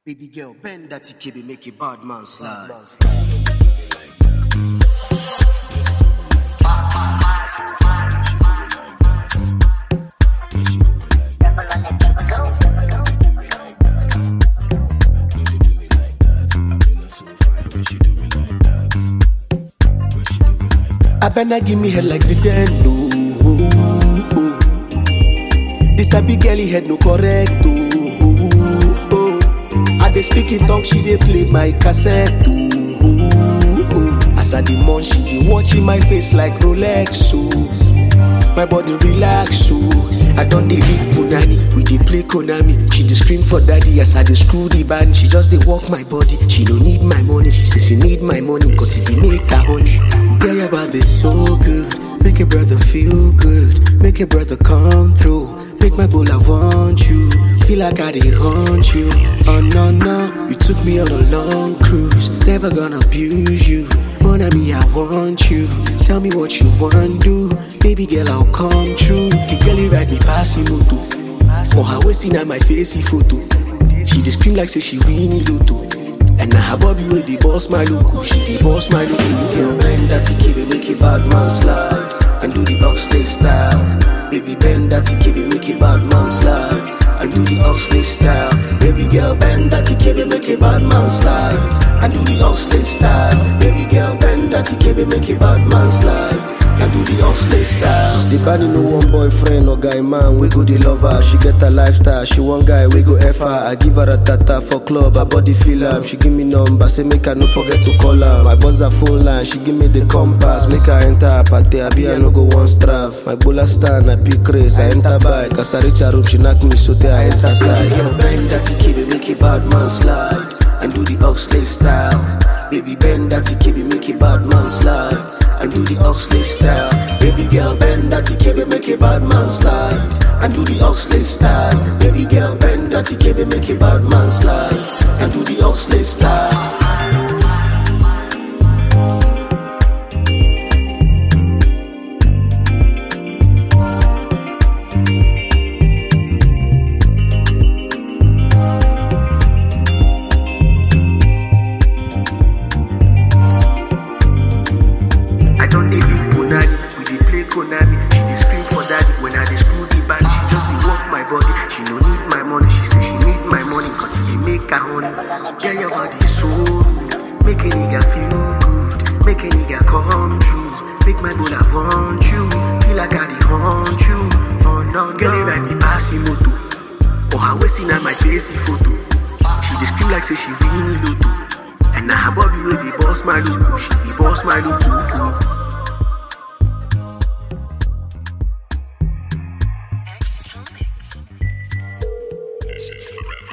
Baby girl, bend that TKB, make a bad man slide. I better give me head like Zidane, no. This a big girly head, no correct, oh. I dey speak in tongue, she dey play my cassette, oh. As I dey munch, she dey watching my face like Rolex, oh. My body relax, so I don't dey big punani. We dey play Konami. She dey scream for daddy as I dey screw the band. She just dey walk my body. She don't need my money. She say she need my money cause it dey make her honey. Yeah, your body so good. Make a brother feel good. Make a brother come through. Make my bull I want you. Feel like I dey haunt you. Oh no no, you took me on a long cruise. Never gonna abuse you. Mon ami, I want you. Tell me what you want do. Baby girl, I'll come true. The girl ride me past moto. For her waist in my facey photo. She dey scream like say she winnie lotto. And now her body with the boss my loco. She the boss my loco. Girl, bend that TKB, make it bad man slide. And do the Oxley style. Baby, bend that TKB, make it bad man slide. And do the Oxley style. Baby girl, bend that TKB, make it bad man slide. And do the Oxley style. Baby girl, bend that TKB, make it bad man slide. And do the Oxley style. The body no one boyfriend or guy man. We go the lover. She get a lifestyle. She one guy. We go F her. I give her a tata for club. Her body feel am. She give me number. Say make her no forget to call her. My buzz her phone line. She give me the compass. Make her enter her party. I be I no go one straff. My bulla stand. I pick race. I enter bike. As I reach her room, she knock me so there I enter side. Girl, bend that TKB, make it bad man slide. And do the Oxley style. Baby, bend that TKB, make it bad man slide and do the Oxley style. Baby girl, bend that TKB, make a bad man slide. And do the Oxley style. Baby girl, bend that TKB, make a bad man slide. And do the Oxley style. I don't dey big punani, we dey play Konami. She dey scream for daddy when I dey screw the band. She just dey walk my body. She no need my money. She say she need my money cause it dey make her honey. Yeah, your body so rude. Make a nigga feel good. Make a nigga come true. Make my bull want you. Feel like I dey haunt you. Oh no, girl, you ride me past moto. For her waist in my facey photo. She dey scream like say she winnie lotto. And now her body with the boss my look. She the boss my look. This is forever.